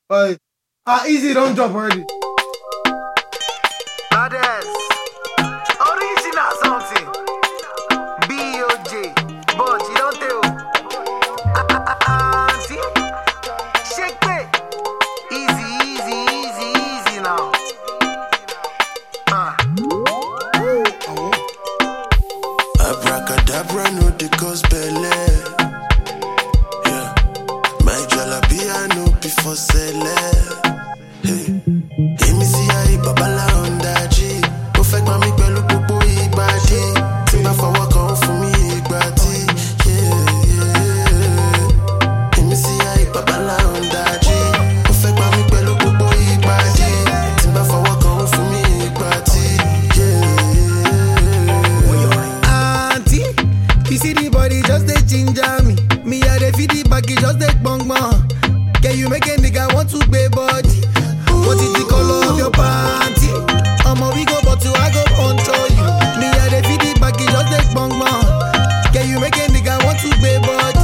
But ah, easy don't drop already. Others. Original something. B.O.J. But you don't tell. Auntie. Shake it. Easy, easy, easy, easy now. Ah. Abracadabra no dey cause belle. Yeah. My jalapia no be for sele. Hey. Èmi sí ayé babalá ọ̀ndájì. Ó fẹ́ gbá mi pẹ̀lú gbogbo ìgbàdí. Tí n bá fọwọ́ kan ó fún mi ìgbà tí. Yeah, yeah. Èmi sí ayé babalá ọ̀ndájì. Ó fẹ́ gbá mi pẹ̀lú gbogbo ìgbàdí. Tí n bá fọwọ́ kan ó fún mi ìgbà tí. Yeah, yeah. Auntie, you see the body just dey ginger me. Me I dey feel the back, it just dey gbong gbong. Can you make a nigga want to pay body? What is the color of your panty? Omo we go but you I go control you. Me I dey feel the back, it just dey gbong gbong. Can you make a nigga want to pay body?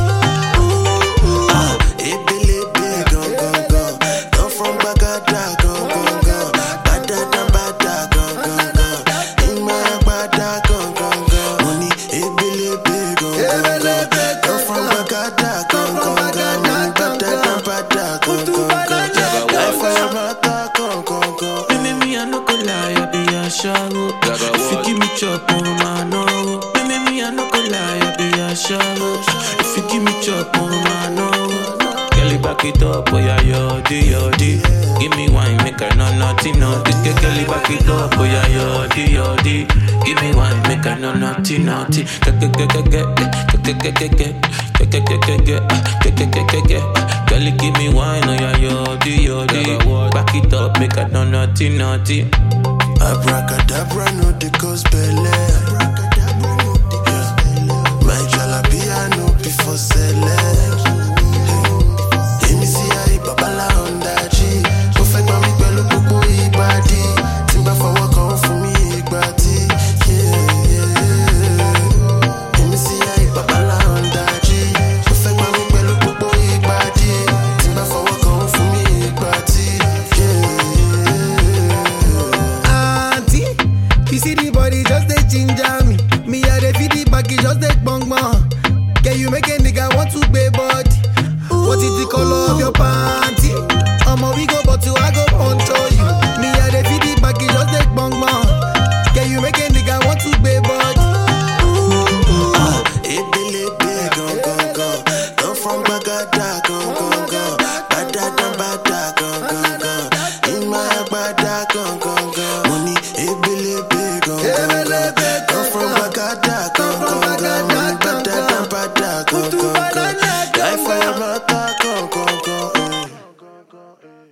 Ebelebe gan gan gan, come from Bagada gan gan gan, Badada bada gan gan gan, Ima bada gan gan gan. Money ebelebe gan gan gan, come from Bagada gan gan gan, Money badada bada gan gan gan. Life for your mata gan gan gan. Baby, me, I no go lie, I be a shallow. If you give me chop, oh, man, no. Baby, me, I no go lie, I be a shallow. If you give me chop, oh, man, no. Girl, you back it up, oh, yeah, yodi, yodi. Give me wine, make her no naughty, naughty. Girl, girl, you back it up, oh, yeah, yodi, yodi. Give me wine, make her no naughty, naughty. Get, get, get, get, get, get, get, get, get. Get, get, get, get, get, get, get, get, get, get. Girl, you give me wine, oh yeah, yodi, yodi. Back it up, make her no naughty, naughty. Abracadabra no dey cause belle. Yeah. My jalapia no be for sele. Èmi sí ayé babalá ọ̀ndájì. Ó fẹ́ gbá mi pẹ̀lú gbogbo ìgbàdí. Tí n bá fọwọ́ kan ó fún mi ìgbà tí. Yeah, yeah. Èmi sí ayé babalá ọ̀ndájì. Ó fẹ́ gbá mi pẹ̀lú gbogbo ìgbàdí. Tí n bá fọwọ́ kan ó fún mi ìgbà tí. Yeah, yeah. Auntie, you see the body just dey ginger me. Me I dey feel the back, it just dey gbong gbong. Can you make a nigga want to pay body? What is the color of your panty? Omo we go but you I go control you. Me I dey feel the back, it just dey gbong gbong. Can you make a nigga want to pay body? Ebelebe gan gan gan, come from Bagada gan gan gan, Badada bada gan gan gan, Ima bada gan gan gan. Money ebelebe gan gan gan, come from Bagada gan gan gan, Money badada bada gan gan gan. Life